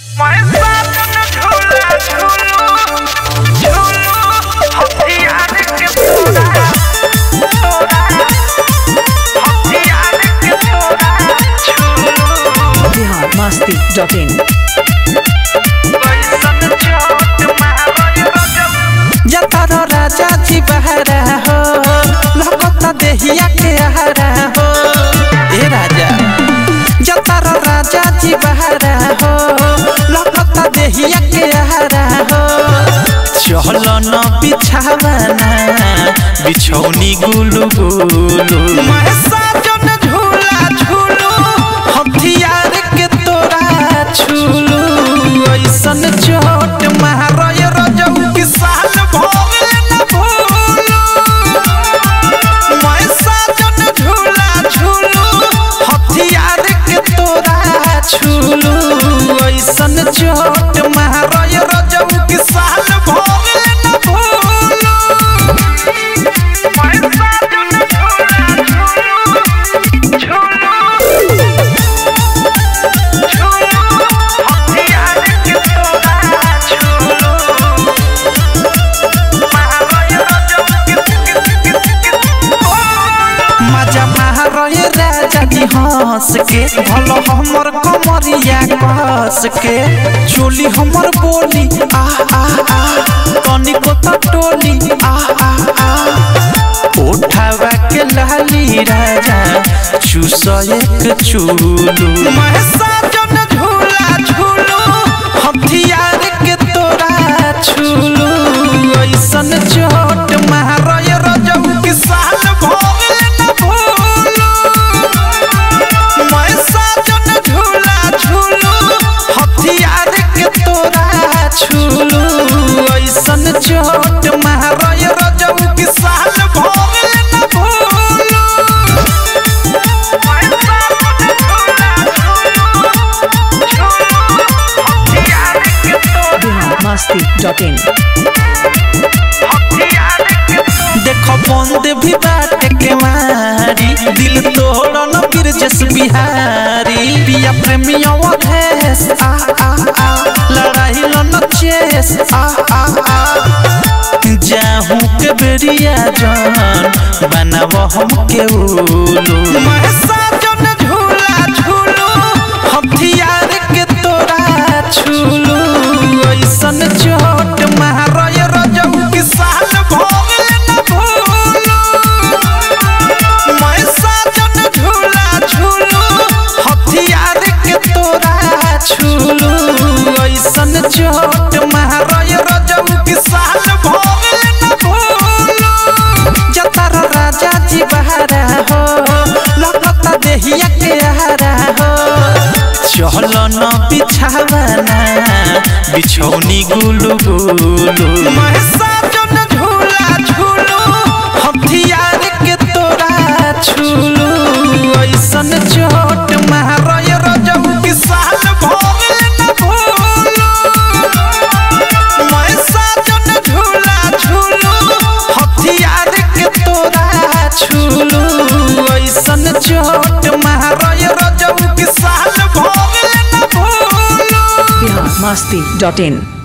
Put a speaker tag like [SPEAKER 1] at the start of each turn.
[SPEAKER 1] Bihar Masti dot in
[SPEAKER 2] जतर राजा जी बहरा हो लगता देहिया के आहारा हो ए राजा जतर राजा जी बहरा हो लगता देहिया के आहारा हो चल न बिछावना बिछौनी गुलु गुलु मैं साजन झूला झूलू हथियार के तोरा छूलू ऐसन चोट मारय रजऊ की साल भोगले न भूलू मैं साजन झूला झूलू हथियार के तोरा छूलू ऐसन चोट मारय रजऊ की साल भोगले न भूलू मैं साजन झूला मजा महारय राजा जी हंस के भलो हमर कमरिया कस के चोली हमर बोली आ आ आ तनिको त टोली आ आ आ उठावा के लाली राजा चूस एक चूलू मैं साजन झूला झूलू हथियार के तोरा छूलू ऐसन चोट महारय रजऊ की साल भोगले न भूलू मैं साजन झूला झूलू हथियार के तोरा छूलू ऐसन चोट महारय रजऊ की साल भोगले न भूलू
[SPEAKER 1] बिहार मस्ती डॉट इन
[SPEAKER 2] देखो बंद भी बाटे के मारी दिल तोड़ न बिरजस बिहारी पिया प्रेमिया वधेस आ आ आ लड़ाई लन चेस आ आ आ जाहू के बेरिया जान बनाव हम के उलू मैं साजन झूला झूलू हथियार के तोरा छूलू ऐसन चोट महारय रजऊ की साल भोगले न भूलू मैं साजन झूला झूलू हथियार के तोरा छूलू ऐसन चोट महारय रजऊ की साल भोगले न भूलू जतर राजा जी बहरा हो लगता देहिया के आहारा हो चल न बिछावना बिछौनी गुलु गुलु मैं साजन झूला झूलू हथियार के तोरा छूलू ऐसन चोट महारय रजऊ की साल भोगले न भूलू मैं साजन झूला झूलू हथियार के तोरा छूलू ऐसन चोट महारय रजऊ की साल भोगले न भूलू
[SPEAKER 1] बिहार मस्ती डॉट इन